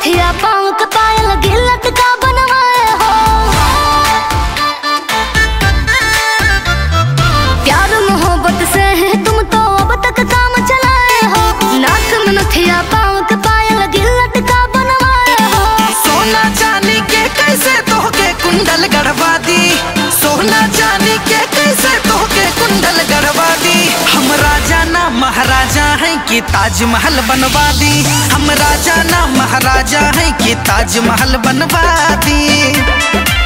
नथिया पाँव के पायल गिलट का बनवाए हो प्यार मोहब्बत से है तुम तो अब तक काम चलाए हो नाक में नथिया पाँव के पायल गिलट का बनवाए हो सोना चांदी के कैसे तोहके कुंडल गढ़वा दी सोना चांदी के कैसे तोहके कुंडल गढ़वा दी हम राजा ना महाराजा हैं कि ताजमहल बनवा दी हम राजा ना महाराजा हैं कि ताजमहल बनवा दी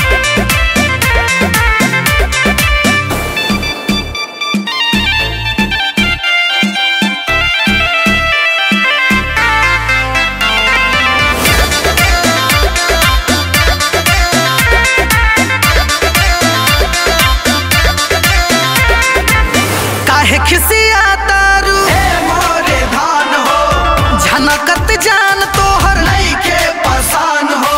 काहे खिसिया तारू मोरे धान हो झनकत जान तोहर नइखे पसान हो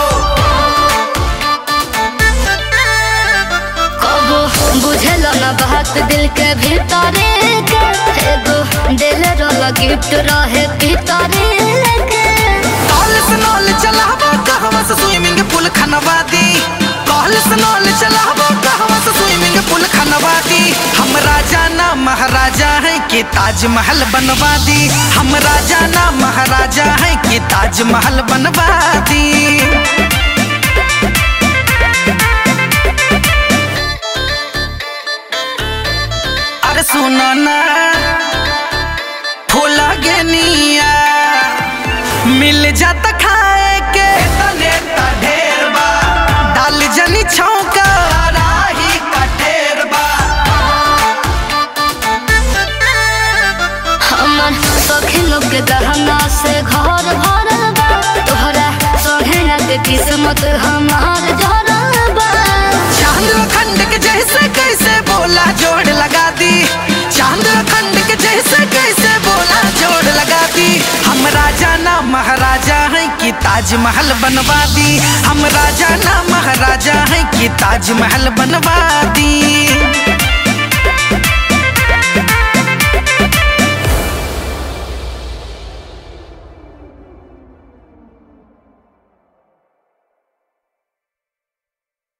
कबो बुझल न बात दिल के भीतरे के एगो दिल रोला गिफ्ट रहे भीतरे के कॉल से नॉल चलाबो कहवा से स्विमिंग पूल खनवा दी कॉल से नॉल चलाबो कहवा से स्विमिंग पूल खनवा दी हम राजा ना महाराजा हैं कि ताजमहल बनवा दी हम राजा ना महाराजा हैं कि ताजमहल बनवा दी अरे सुनो ना फूला गेनिया मिल जाता खाए के तने ता ढेर बा डाल जनी छौका राही का ढेर बा हमर सखी लोग के गहना से घर भरल बा तोहरा सोहेना के किस्मत हमार जरल बा चांद खंड के जैसे कैसे बोला जोड़ लगा दी चांद खंड के जैसे कैसे बोला जोड़ लगा दी हम राजा ना महाराजा हैं कि ताजमहल बनवा दी हम राजा ना महाराजा हैं कि ताजमहल बनवा दी